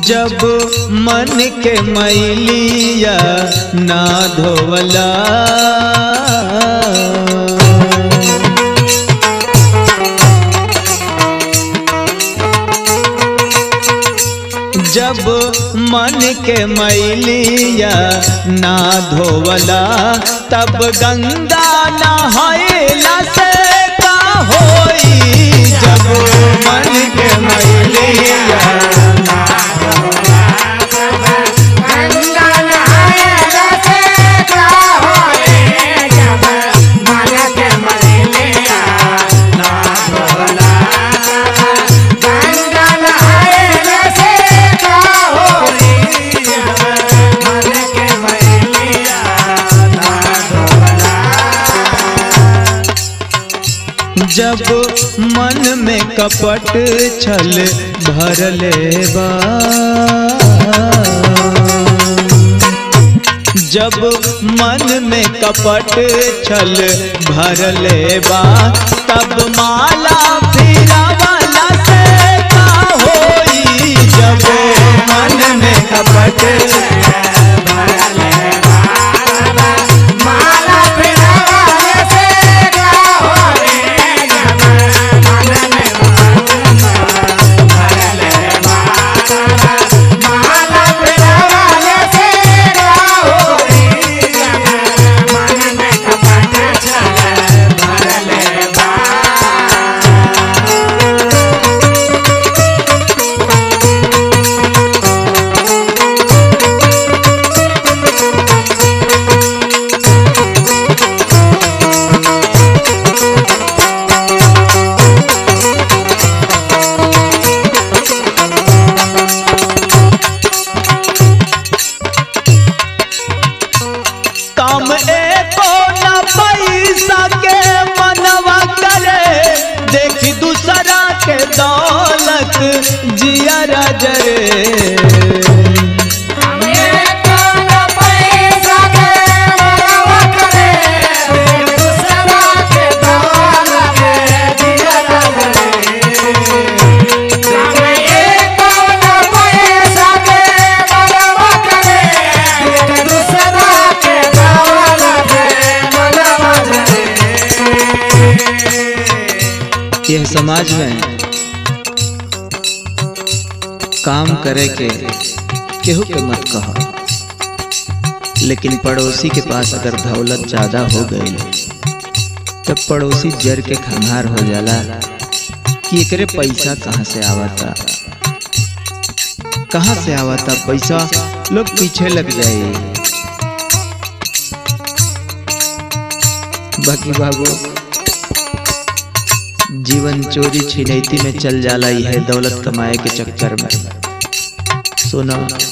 जब मन के मैलिया ना धोवला जब मन के मैलिया ना धोवला तब गंगा नहायला से का होई जब मन के मैलिया गंगा नहाए से का होए जब मन के मलिया ना धोला गंगा नहाए से का होए जब मन के मलिया ना धोला जब मन में कपट छल भरले बा जब मन में कपट छल भरले बा तब माला फिरा वाला से का होई जब मन में कपट माला पिराने से का होए जब मन में भरले माला पिराने से का होए जब मन में कपट चले भरले बा काम एको न पैसा के मनवा करे देखी दूसरा के दौलत जिया जरे हमें कौन पैसा के मरवा करे दूसरा के दौलत दिया करे हमें कौन पैसा के मरवा करे दूसरा के दौलत मरवा करे यह समाज में काम करे के केहू के मत कहो लेकिन पड़ोसी के पास अगर दौलत ज्यादा हो गई तब पड़ोसी जर के खंगार हो जाला कि एकरे पैसा कहाँ से आवता कहाँ से आवता पैसा लोग पीछे लग जाए बाकी बाबू जीवन चोरी छिनैती में चल जाला ही है दौलत कमाए के चक्कर में सुनो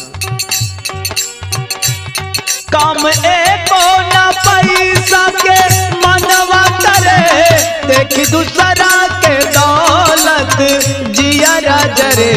काम एको न पैसा के मनवा करे देखी दूसरा के दौलत जिया जरे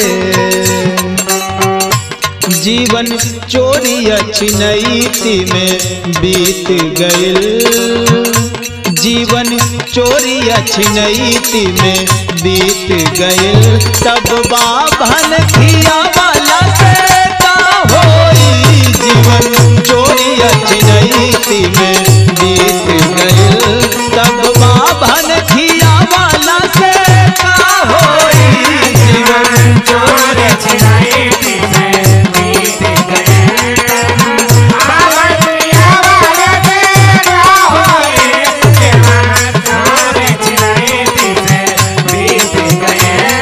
जीवन चोरी छिनैती में बीत गइल जीवन चोरी छिनैती में बीत गइल तब बाभन खिया वाला से का होई जीवन चोरी छिनैती में बीत गइल तब बाभन खिया वाला से का होई जीवन चोर छिनाई से बीत गए बाबर पिया वाले से का होए जीवन चोर छिनाई से बीत गए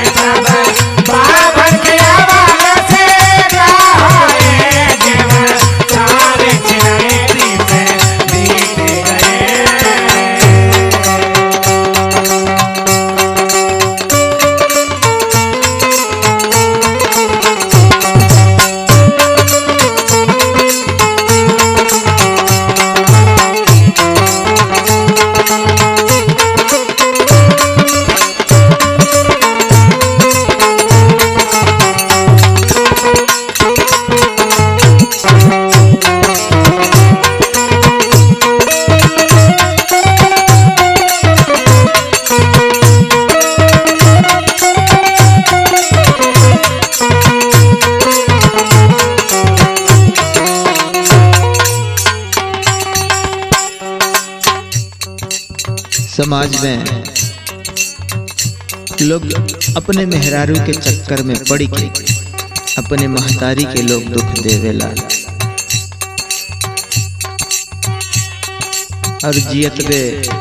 बाबर पिया वाले से का होए जीवन चोर समाज में लोग अपने मेहरारू के चक्कर में पड़ के अपने महतारी के लोग दुख देवेला और जियत बे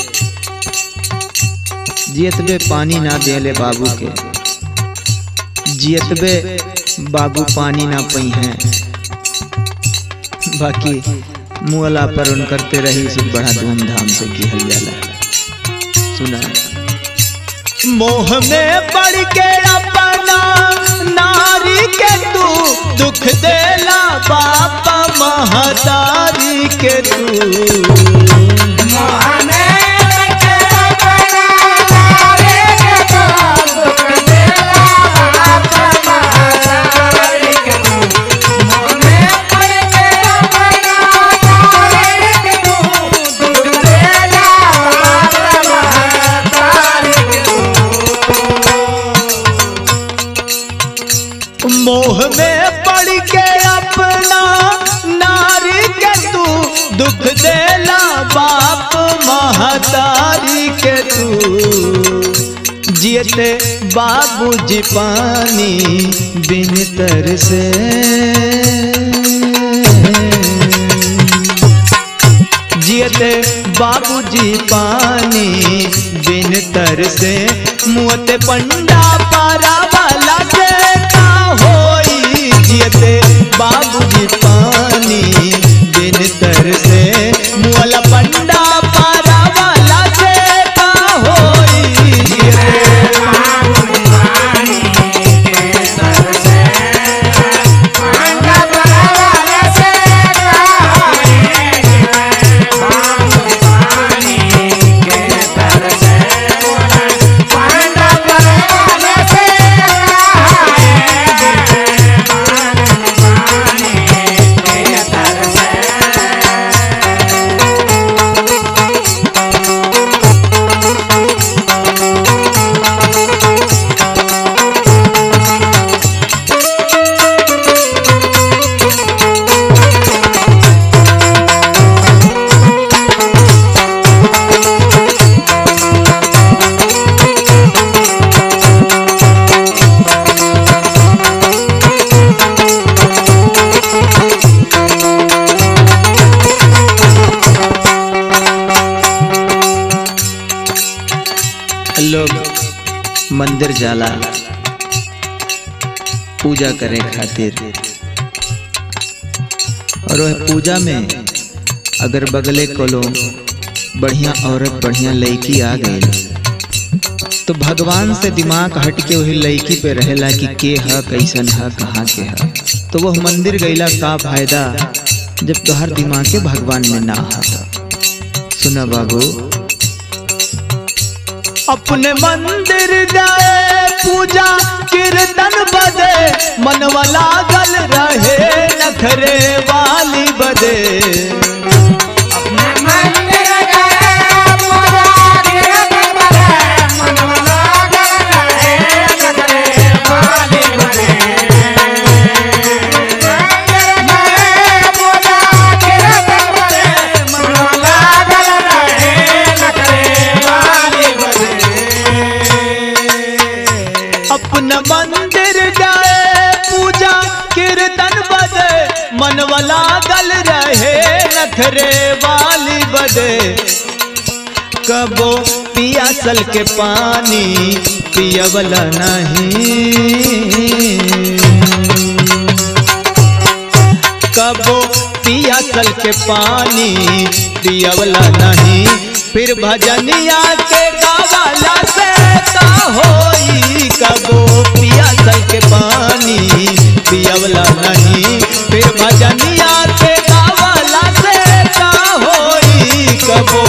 जियत बे पानी ना देले बाबू के जियत बे बाबू पानी ना पई हैं बाकी मुअला पर उन करते रही से बड़ा धूमधाम से किहल जाला सुना मोह में पड़ के अपना नारी के तू दुख देला बाप महतारी के तू मोह में पड़ के अपना नारी के तू दुख देला बाप महतारी के तू जियते बाबूजी पानी बिन तर से जियते बाबूजी पानी बिन तर से मुँहते पंडा पारा वाला से का होई जियते बाबूजी पानी बिन तर से मुअला पंडा पारा वाला से का होई जियते लोग मंदिर जाला पूजा करे खातिर और वह पूजा में अगर बगले कोलो बढ़िया औरत बढ़िया लड़की आ गई तो भगवान से दिमाग हट के वही लड़की पे रहेला कि के ह कैसन ह कहाँ के ह तो वह मंदिर गईला का फायदा जब तोहर दिमाग के भगवान में ना हा सुना बाबू अपने मंदिर गए पूजा कीर्तन बदे मनवा लागल रहे नखरे वाली बदे अपने मंदिर गए पूजा कीर्तन बदे मनवा लागल रहे नखरे वाली बदे कबो पियासल के पानी पियवला नहीं कबो पियासल के पानी पियवला नहीं फिर भजनिया के गावाला से का होई कबो पियासल के पानी पियवला नहीं फिर भजनिया के गावाला से का होई कबो